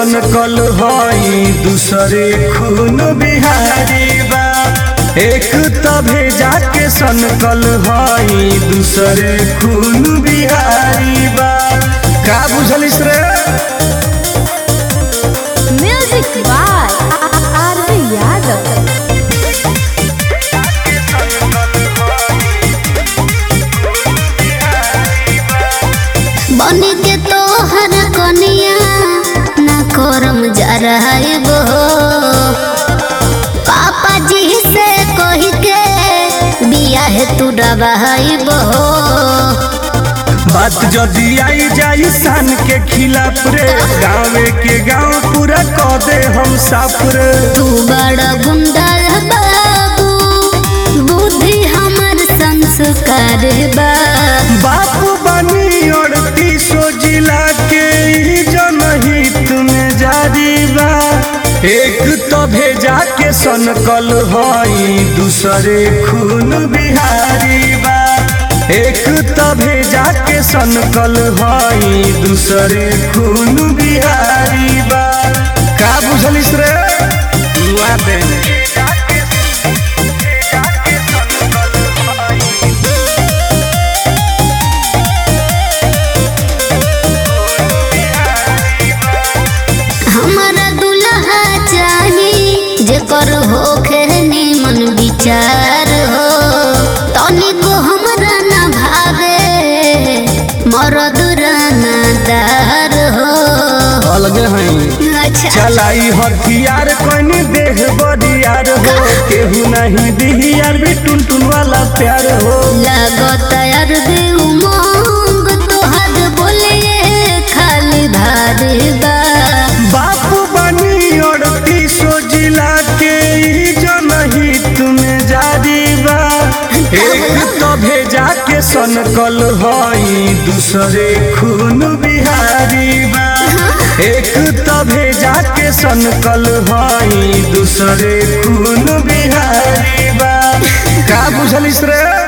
सनकल हई दूसरे खून बिहारी बा एक त भेजा के सनकल हई दूसरे खून बिहारी बा का बुझलिस रे Music by R.V. Yadav. बन के तोहर कनिया ना करम जा रहबो पापा जी से कही के बियाह तू डबाइबो बात जदी आई जाई सन के खिलाफ रे गाँवे के गाँव पूरा क दे हम साफ रे तू बड़ा गुंडा बाबू बुद्धि हमर संस्कार बा बाप बनी अड़तीसो जिला के ई जनहित में जारी बा एक तो भेजा के सनकल हई दूसरे खून बिहारी बा एक तो भेजा के सनकल हई दूसरे खून बिहारी बा का बुझलिस रे दुआ देने हमारा दुल्हा चाही जेकर होखे निमन विचार हो तनिको हमरा ना भावे मरद रानादार हो अलगे हई अच्छा चलाई हथियार कनी देह बरियार हो केहू नहीं दिहियार भी टुन टुन वाला प्यार हो लागत यार बे उमंग तोहर बोले खाली भारी बा बाप बनी अड़तीसो जिला के ई जनहित में जारी बा एक तो भेजा के सनकल हई दूसरे खून बिहारी बा एक तो भेजा के सनकल हई दूसरे खून बिहारी बा का बुझलिस रे